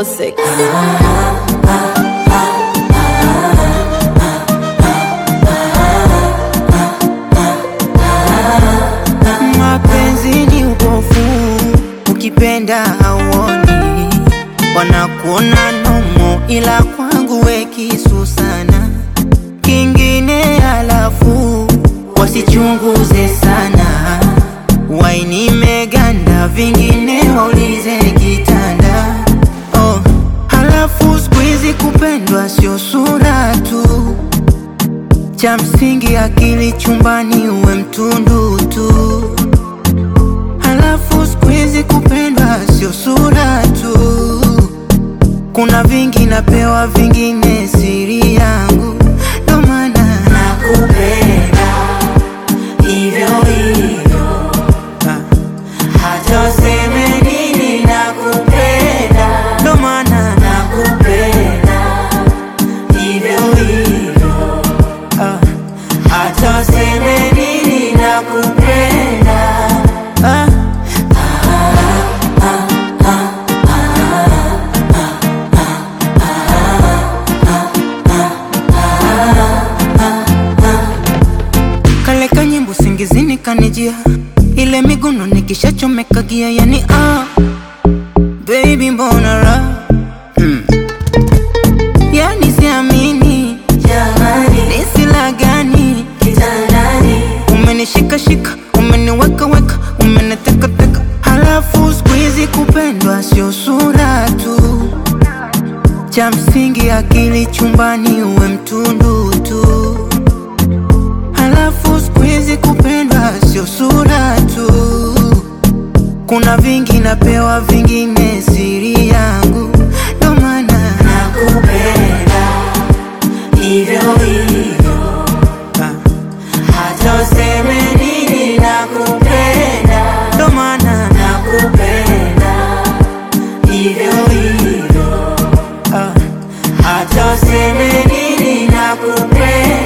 so sick. Mapenzi ni upofu, ukipenda hauoni, wanakuona nomo, ila kwangu we kisu sana. Kingine halafu wasichunguze sana, waini meganda, vingine waulize kitanda. Oh, halafu siku hizi kupendwa sio sura tu cha msingi akili chumbani uwe mtundu tu. Halafu siku hizi kupendwa sio sura tu, kuna vingi napewa, vingine siri yangu, ndo maana nakupenda hivyo hivyo, hata useme nini, nakupenda, ndo maana nakupenda hivyo hivyo Ah, hata useme nini nakupenda ah. Kale kanyimbo singizini kanijia, ile miguno nikishachomeka gia, yani ah, baby mbona raha hmm. Yani siamini jamani, ni sila gani kitandani, umenishika shika, umeniweka weka, umeniteka teka, halafu siku hizi kupendwa sio sura tu, cha msingi akili chumbani uwe mtundu tu, halafu siku hizi kupendwa sio sura tu, kuna vingi napewa, vingine siri yangu, ndo maana nakupenda hivyo hivyo, Ah, hata useme nini, nakupenda, ndo maana nakupenda hivyo hivyo, Ah, hata useme nini, nakupenda